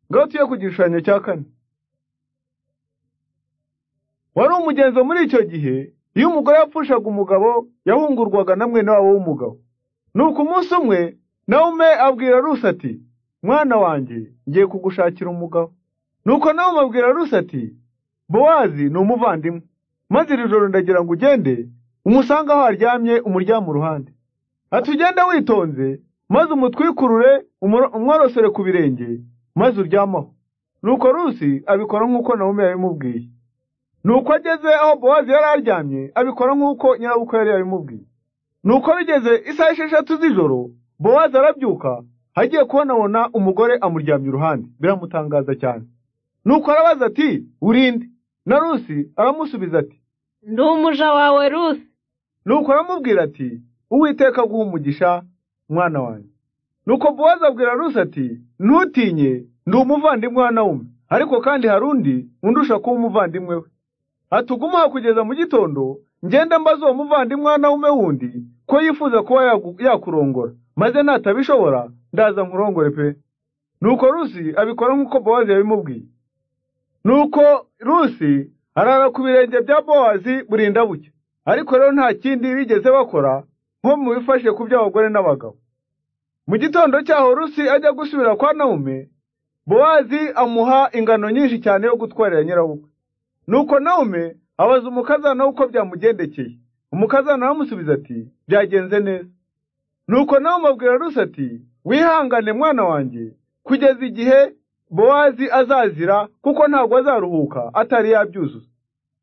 garutsiye ku gishushanyo cya kane wari umugenzo muri icyo gihe iyo umugore yapfushaga umugabo yahungurwaga na mwene wabo w'umugabo nuko umunsi umwe nawe ume abwira rusi ati mwana wanjye ngiye kugushakira umugabo nuko nawe umubwira rusi ati bowazi ni umuvandimwe maze iri joro ndagira ngo ugende umusange aho aryamye umuryamu uruhande ati ugende witonze maze umutwikurure umworosore ku birenge maze uryamaho nuko rusi abikora nk'uko nawe yabimubwiye nuko ageze aho bowazi yari aryamye abikora nk'uko nyirabukwe yari yabimubwiye nuko bigeze isaha esheshatu z'ijoro bowazi arabyuka hagiye kubonabona umugore amuryamye iruhande biramutangaza cyane nuko arabaza ati urinde na rusi aramusubiza ati ndi umuja wawe rusi nuko aramubwira ati uwiteka aguha umugisha mwana wanjye nuko bowazi abwira rusi ati ntutinye ndi umuvandimwe wa nawume ariko kandi hari undi undusha kuba umuvandimwe we atugumuha kugeza mu gitondo ngenda mbaza uwo muvandimwe wa nawume wundi ko yifuza kuba yakurongora maze natabishobora ndaza nkurongore pe nuko rusi abikora nk'uko bowazi yabimubwiye nuko rusi arara ku birenge bya bowazi burinda buke ariko rero nta kindi bigeze bakora nko mu bifashe ku by'abagore n'abagabo mu gitondo cyaho rusi ajya gusubira kwa naume bowazi amuha ingano nyinshi cyane yo gutwarira nyirabukwe nuko naume abaza umukazana uko byamugendekeye umukazana aramusubiza ati byagenze neza nuko nawe umubwira rusi ati wihangane mwana wanjye kugeza igihe bowazi azazira kuko ntabwo azaruhuka atari yabyuzuza